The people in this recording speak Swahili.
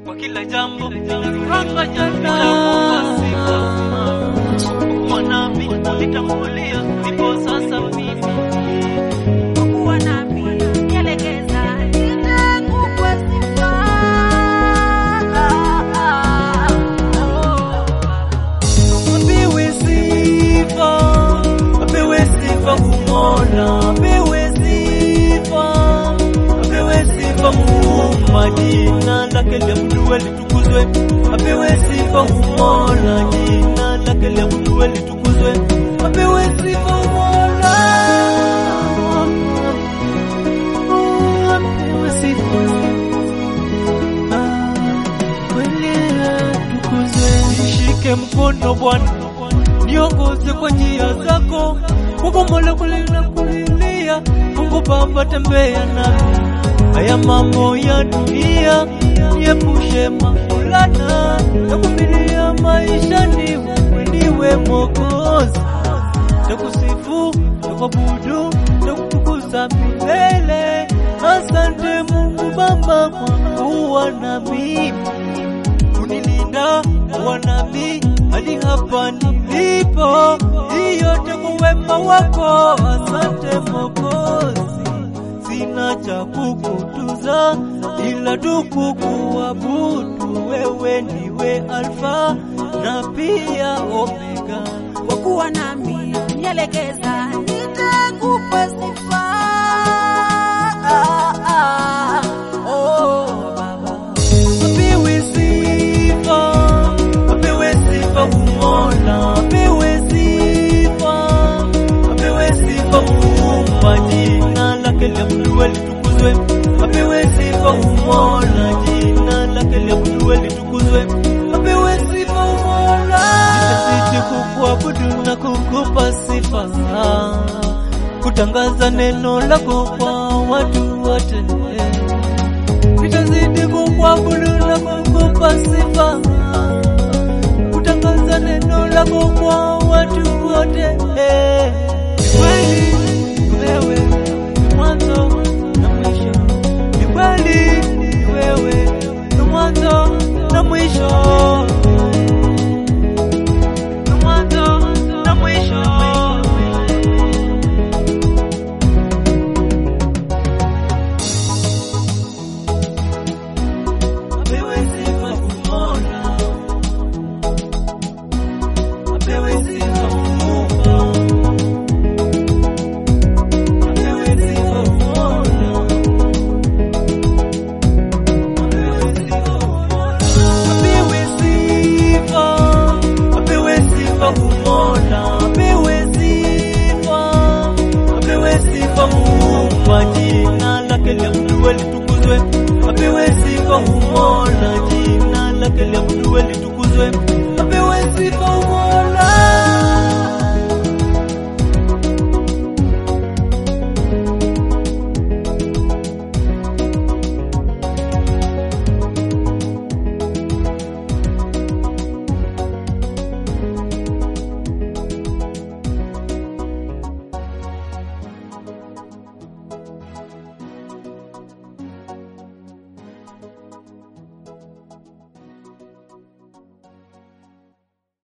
kwa kila jambo ninaranga jana sifa mwanami nitambulia ndipo sasa mimi kuwa nami nielekeza nitakupa sifa apewe sifa apewe sifa kumola apewe sifa apewe sifa muumba jina lake liabudiwe litukuzwe apewe sifa kumola jina lake liabudiwe litukuzwe apewe sifa kumola apewe sifa Nishike mkono Bwana, niongoze kwa njia zako, kubomola kulia kulilia. Mungu Baba, tembea nami, haya mambo ya dunia niepushe makulana ya kumilia maisha, niwe niwe Mwokozi, takusifu takuabudu takutukuza milele. Asante Mungu Baba kwa kuwa na mimi kunilinda wanami hadi hapa nilipo, hii yote kwa wema wako. Asante Mwokozi, sina cha kukutuza ila tu kukuabudu. Wewe ndiwe Alfa na pia Omega. kwa kuwa nami nielekeza nitakupa sifa oh baba Apewe sifa, apewe sifa Mola, apewe sifa, apewe sifa Muumba, jina lake liabudiwe litukuzwe. Apewe sifa Mola, jina lake liabudiwe litukuzwe. Apewe sifa Mola, nitazidi kukuabudu na kukupa sifa, kutangaza neno lako kwa watu wote nitazidi kukuabudu na kukupa sifa, kutangaza neno lako kwa watu wote. Ni kweli wewe ni mwanzo na mwisho, ni kweli wewe ni mwanzo na mwisho, ni mwanzo na mwisho. Apewe sifa Mola, apewe sifa Muumba, apewe sifa Mola, apewe sifa Mola, apewe sifa, apewe sifa Mola, apewe sifa, apewe sifa Muumba, jina lake liabudiwe litukuzwe, apewe sifa Mola, jina lake liabudiwe litukuzwe, apewe sifa Mola.